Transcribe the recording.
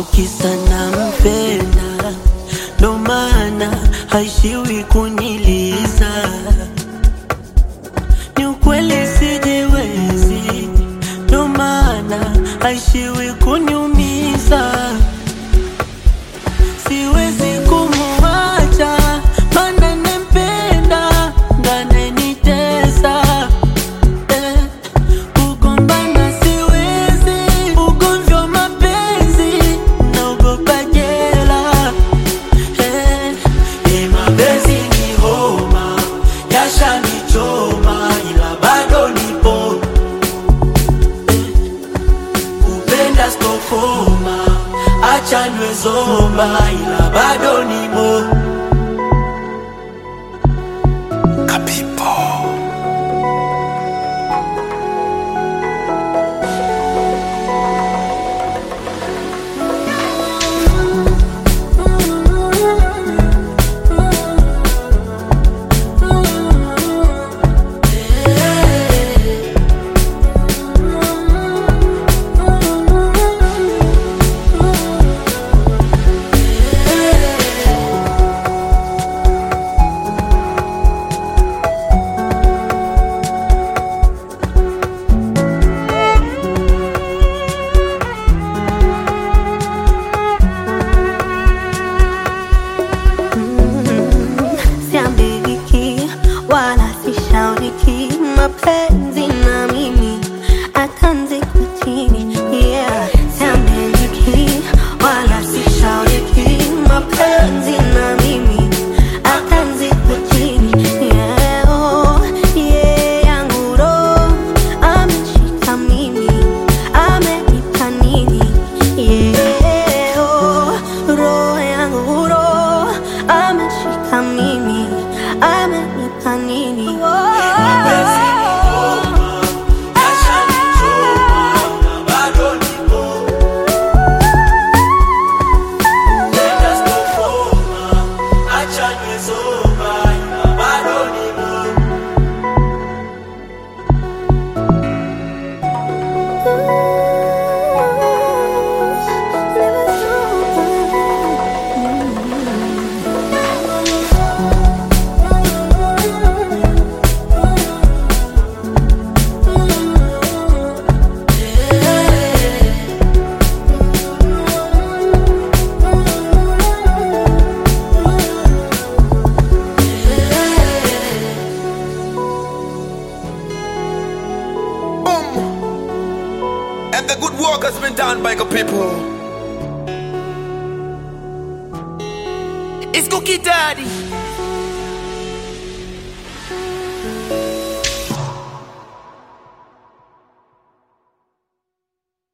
au kisa nampenda, ndo maana haishiwi kuniliza. Ni ukweli sijiwezi, ndo maana haishiwi kuniumiza. Siwezi kumuacha, maana nampenda, ndo ananitesa eh. Kugombana siwezi, ugomvi wa mapenzi naogopa jela eh. Eh, mapenzi ni homa, yashanichoma ila bado nipo eh. Kupenda stokoma, acha niwe zomba ila bado nimo siambiki wala sishauriki mapenzi na mimi atanzikwa chini yeah. siambiki wala sishauriki mapenzi na mimi atanzikwa chini yeah. oh, yeah. yangu roho ameshika mimi amenipa nini yeah. oh, roho yangu roho ameshika mimi amenipa nini Boom. And the good work has been done by the people. It's Cookie Daddy.